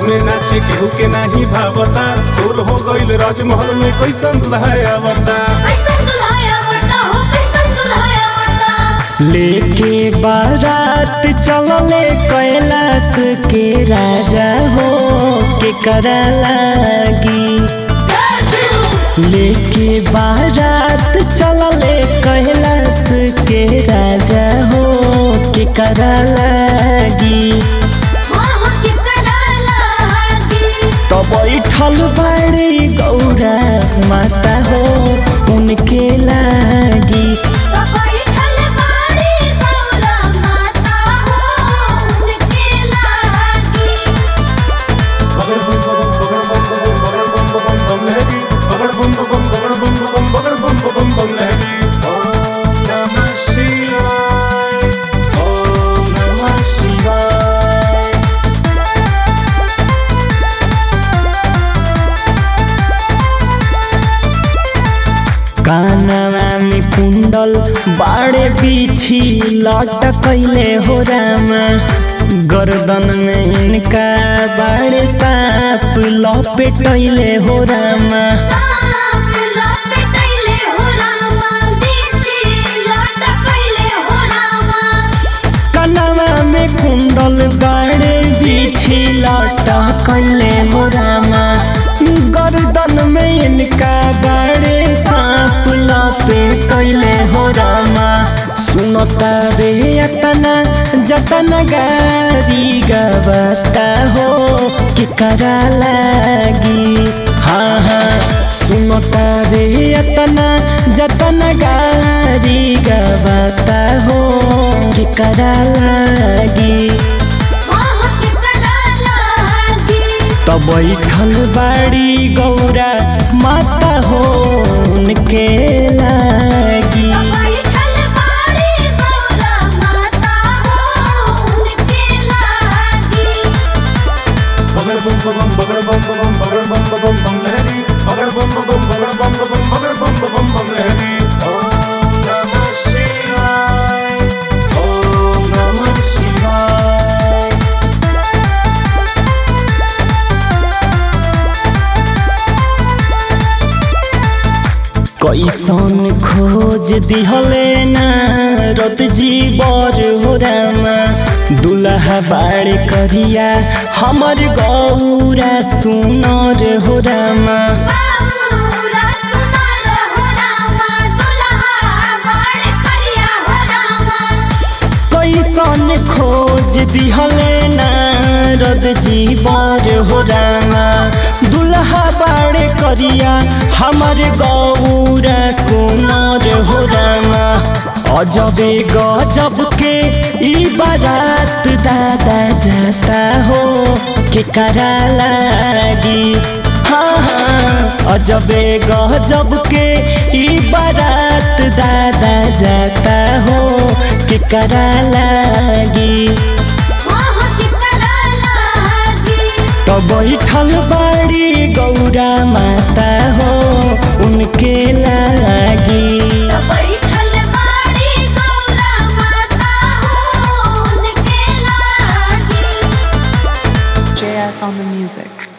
में नाचे केहू के नाही भावता सोल हो गईल राजमहल में कैसन दुल्हा आवता कैसन दुल्हा आवता हो कैसन दुल्हा आवता लेके बारात चलले कैलाश के राजा हो के करा लागी लेके बारात चलले कैलाश के राजा हो के करा लागी वहाँ के करा लागी तो बैठल बड़ी गौरा माता हो उनके लागी बैठल बाड़ी गौरा माता हो उनके लागी बगड़ बम बम बगड़ बम बम बम बगड़ बम बम बम लहरी बगड़ बम बम बगड़ बम बम बगड़ बम बम बम लहरी ओम नमः शिवाय ओम नमः शिवाय कानवा में कुंडल बाड़े पीछी लटकैले हो रामा गर्दन में इनका बाड़े साप लपेटैले हो रामा सांप लपेटैले हो रामा बीछी लटकैले हो रामा कनवा में कुंडल बाड़े पीछी लटकैले हो रामा गर्दन में इनका बाड़े साप लपेटैले हो रामा सुनता रे अतना जतन गारी गबता हो कि करा लागी हाँ हाँ सुनता रे अतना जतन गारी गबता हो कि करा लागी वहाँ के करा लागी तो बैठल बाड़ी गौरा माता हो उनके लागी बैठल बाड़ी गौरा माता हो उनके लागी बगड़ बम बम बगड़ बम बम बगड़ बम बम बम लहरी बगड़ बम बम बगड़ बम बम बगड़ बम बम बम लहरी ओम नमः शिवाय ओम नमः शिवाय कैसन खोज दिहले ना रत जीवर हो रामा दुल्हा बाड़ करिया हमर गौरा सुनर हो रामा गौरा सुनर हो रामा दुल्हा बड़ करिया हो रामा कैसन खोज दिहले नारद जीवर हो रामा दुल्हा बाड़े करिया हमर गौरा सुनर हो रामा अजबे गजब के ई बारात दादा जाता हो के करा लागी हाँ हाँ अजबे गजब के ई बारात दादा जाता हो के करा लागी वहाँ के करा लागी तो बैठल बाड़ी गौरा माता हो उनके लागी बैठल बाड़ी गौरा माता हो उनके लागी JS on the music.